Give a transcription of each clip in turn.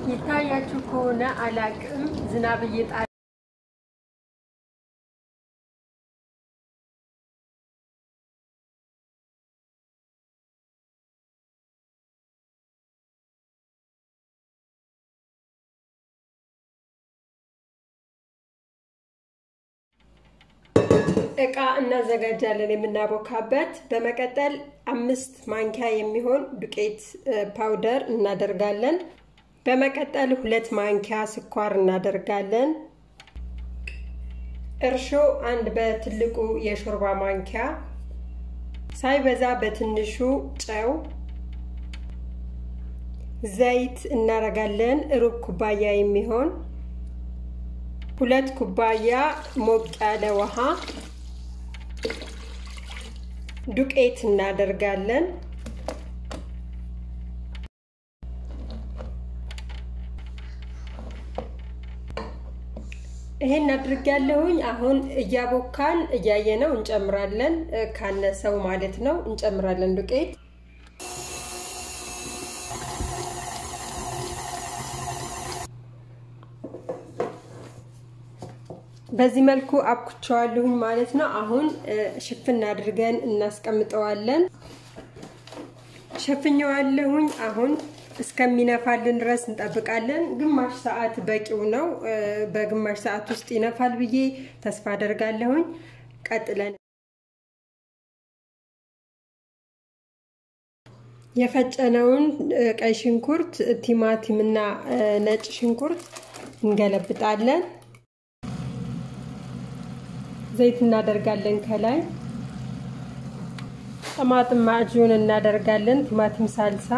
ይታያችሁ ከሆነ አላቅም ዝናብ እየጣለ እቃ እናዘጋጃለን የምናቦካበት። በመቀጠል አምስት ማንኪያ የሚሆን ዱቄት ፓውደር እናደርጋለን። በመቀጠል ሁለት ማንኪያ ስኳር እናደርጋለን። እርሾ አንድ በትልቁ የሾርባ ማንኪያ፣ ሳይበዛ በትንሹ ጨው፣ ዘይት እናደርጋለን ሩብ ኩባያ የሚሆን ሁለት ኩባያ ሞቅ ያለ ውሃ፣ ዱቄት እናደርጋለን። ይሄን አድርጋለሁኝ። አሁን እያቦካን እያየነው እንጨምራለን። ካነሰው ማለት ነው እንጨምራለን ዱቄት በዚህ መልኩ አብኩቸዋለሁኝ ማለት ነው። አሁን ሽፍን አድርገን እናስቀምጠዋለን። ሸፍኘዋለሁኝ። አሁን እስከሚነፋልን ድረስ እንጠብቃለን። ግማሽ ሰዓት በቂው ነው። በግማሽ ሰዓት ውስጥ ይነፋል ብዬ ተስፋ አደርጋለሁኝ። ቀጥለን የፈጨነውን ቀይ ሽንኩርት፣ ቲማቲም እና ነጭ ሽንኩርት እንገለብጣለን። ዘይት እናደርጋለን። ከላይ ጠማጥም ማዕጁን እናደርጋለን። ቲማቲም ሳልሳ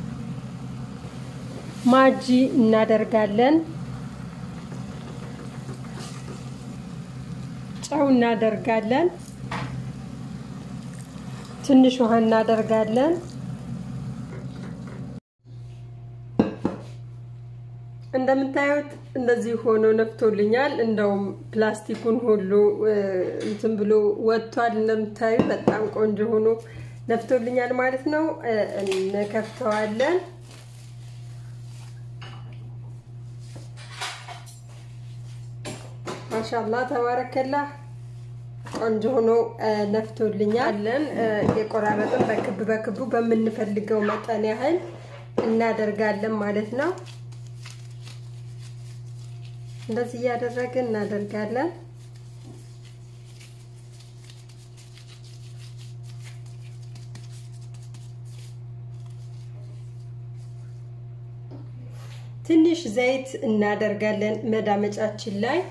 ማጂ እናደርጋለን። ጨው እናደርጋለን። ትንሽ ውሃ እናደርጋለን። እንደምታዩት እንደዚህ ሆኖ ነፍቶልኛል። እንደውም ፕላስቲኩን ሁሉ እንትን ብሎ ወጥቷል። እንደምታዩ በጣም ቆንጆ ሆኖ ነፍቶልኛል ማለት ነው። እንከፍተዋለን። ማሻላ ተባረከላ ቆንጆ ሆኖ ነፍቶልኛለን። የቆራረጥን በክብ በክቡ በምንፈልገው መጠን ያህል እናደርጋለን ማለት ነው። እንደዚህ እያደረግን እናደርጋለን። ትንሽ ዘይት እናደርጋለን መዳመጫችን ላይ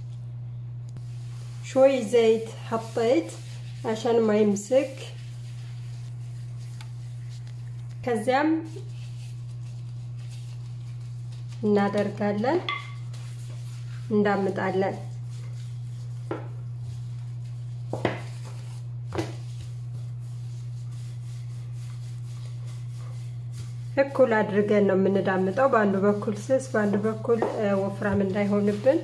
ሾይ ዘይት ሀጠይት አሻን ማይምስክ ከዚያም እናደርጋለን እንዳምጣለን። እኩል አድርገን ነው የምንዳምጠው። በአንዱ በኩል ስስ፣ በአንዱ በኩል ወፍራም እንዳይሆንብን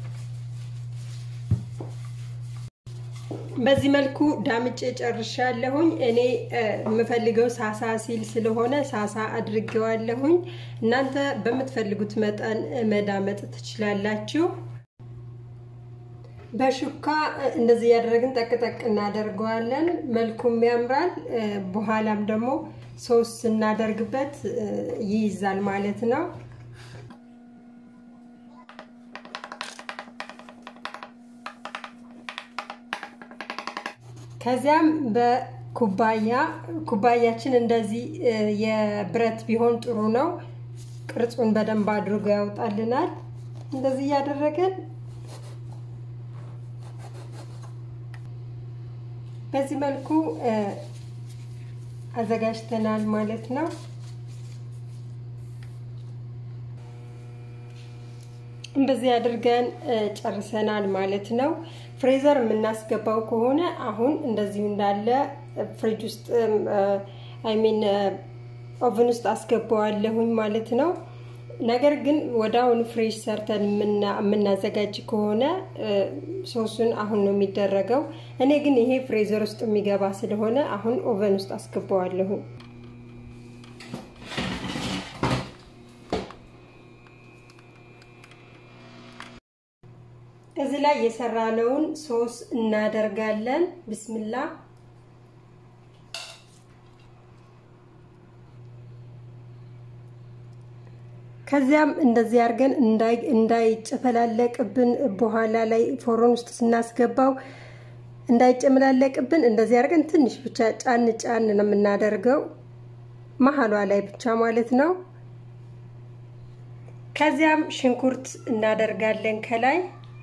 በዚህ መልኩ ዳምጬ ጨርሻለሁኝ። እኔ የምፈልገው ሳሳ ሲል ስለሆነ ሳሳ አድርጌዋለሁኝ። እናንተ በምትፈልጉት መጠን መዳመጥ ትችላላችሁ። በሹካ እንደዚህ እያደረግን ጠቅጠቅ እናደርገዋለን። መልኩም ያምራል። በኋላም ደግሞ ሶስ ስናደርግበት ይይዛል ማለት ነው። ከዚያም በኩባያ ኩባያችን እንደዚህ የብረት ቢሆን ጥሩ ነው። ቅርጹን በደንብ አድርጎ ያውጣልናል። እንደዚህ እያደረገን በዚህ መልኩ አዘጋጅተናል ማለት ነው። እንደዚህ አድርገን ጨርሰናል ማለት ነው። ፍሬዘር የምናስገባው ከሆነ አሁን እንደዚሁ እንዳለ ፍሪጅ ውስጥ አይሚን ኦቨን ውስጥ አስገባዋለሁኝ ማለት ነው። ነገር ግን ወደ አሁን ፍሬሽ ሰርተን የምናዘጋጅ ከሆነ ሶሱን አሁን ነው የሚደረገው። እኔ ግን ይሄ ፍሬዘር ውስጥ የሚገባ ስለሆነ አሁን ኦቨን ውስጥ አስገባዋለሁኝ። እዚህ ላይ የሰራነውን ሶስ እናደርጋለን። ብስምላ ከዚያም እንደዚህ አድርገን እንዳይጨፈላለቅብን በኋላ ላይ ፎሮን ውስጥ ስናስገባው እንዳይጨመላለቅብን እንደዚህ አድርገን ትንሽ ብቻ ጫን ጫን ነው የምናደርገው፣ መሀሏ ላይ ብቻ ማለት ነው። ከዚያም ሽንኩርት እናደርጋለን ከላይ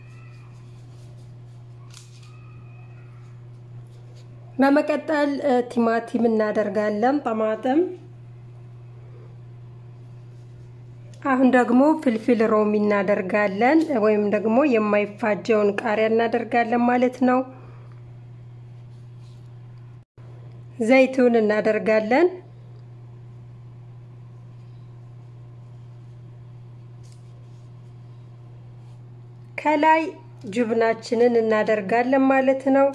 በመቀጠል ቲማቲም እናደርጋለን፣ ጠማጥም አሁን ደግሞ ፍልፍል ሮሚ እናደርጋለን ወይም ደግሞ የማይፋጀውን ቃሪያ እናደርጋለን ማለት ነው። ዘይቱን እናደርጋለን። ከላይ ጅብናችንን እናደርጋለን ማለት ነው።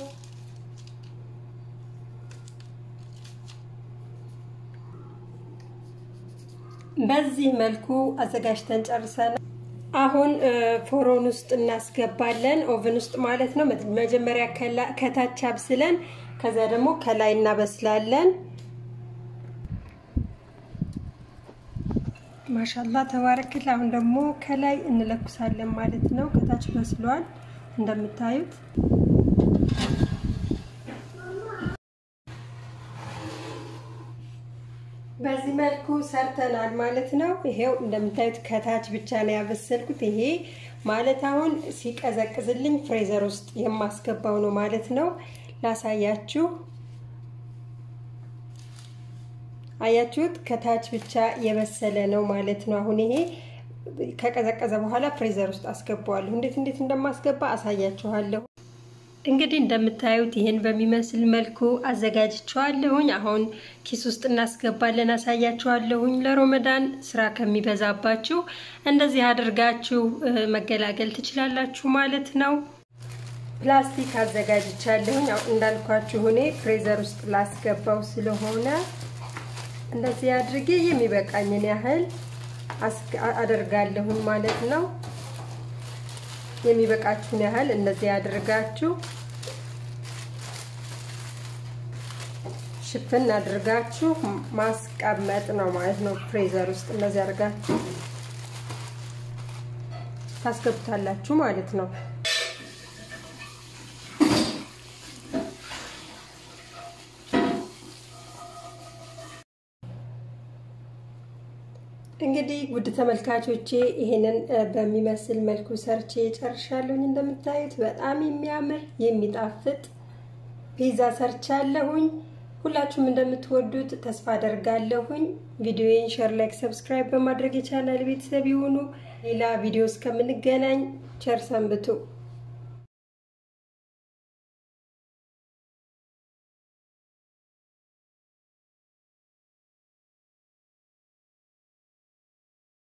በዚህ መልኩ አዘጋጅተን ጨርሰናል። አሁን ፎሮን ውስጥ እናስገባለን፣ ኦቨን ውስጥ ማለት ነው። መጀመሪያ ከታች አብስለን ከዛ ደግሞ ከላይ እናበስላለን። ማሻላ ተባረክል። አሁን ደግሞ ከላይ እንለኩሳለን ማለት ነው። ከታች በስሏል እንደምታዩት። በዚህ መልኩ ሰርተናል ማለት ነው። ይሄው እንደምታዩት ከታች ብቻ ነው ያበሰልኩት። ይሄ ማለት አሁን ሲቀዘቅዝልኝ ፍሬዘር ውስጥ የማስገባው ነው ማለት ነው። ላሳያችሁ። አያችሁት? ከታች ብቻ የበሰለ ነው ማለት ነው። አሁን ይሄ ከቀዘቀዘ በኋላ ፍሬዘር ውስጥ አስገባዋለሁ። እንዴት እንዴት እንደማስገባ አሳያችኋለሁ። እንግዲህ እንደምታዩት ይህን በሚመስል መልኩ አዘጋጅቸዋለሁኝ። አሁን ኪስ ውስጥ እናስገባለን፣ አሳያችኋለሁኝ። ለሮመዳን ስራ ከሚበዛባችሁ እንደዚህ አድርጋችሁ መገላገል ትችላላችሁ ማለት ነው። ፕላስቲክ አዘጋጅቻለሁኝ። እንዳልኳችሁ እኔ ፍሬዘር ውስጥ ላስገባው ስለሆነ እንደዚህ አድርጌ የሚበቃኝን ያህል አደርጋለሁኝ ማለት ነው። የሚበቃችሁን ያህል እንደዚህ አድርጋችሁ ሽፍን አድርጋችሁ ማስቀመጥ ነው ማለት ነው። ፍሬዘር ውስጥ እንደዚህ አድርጋችሁ ታስገቡታላችሁ ማለት ነው። እንግዲህ ውድ ተመልካቾቼ ይሄንን በሚመስል መልኩ ሰርቼ ጨርሻለሁኝ። እንደምታዩት በጣም የሚያምር የሚጣፍጥ ፒዛ ሰርቻለሁኝ። ሁላችሁም እንደምትወዱት ተስፋ አደርጋለሁኝ። ቪዲዮዬን ሸር፣ ላይክ፣ ሰብስክራይብ በማድረግ የቻናል ቤተሰብ ይሁኑ። ሌላ ቪዲዮ እስከምንገናኝ ቸር ሰንብቱ።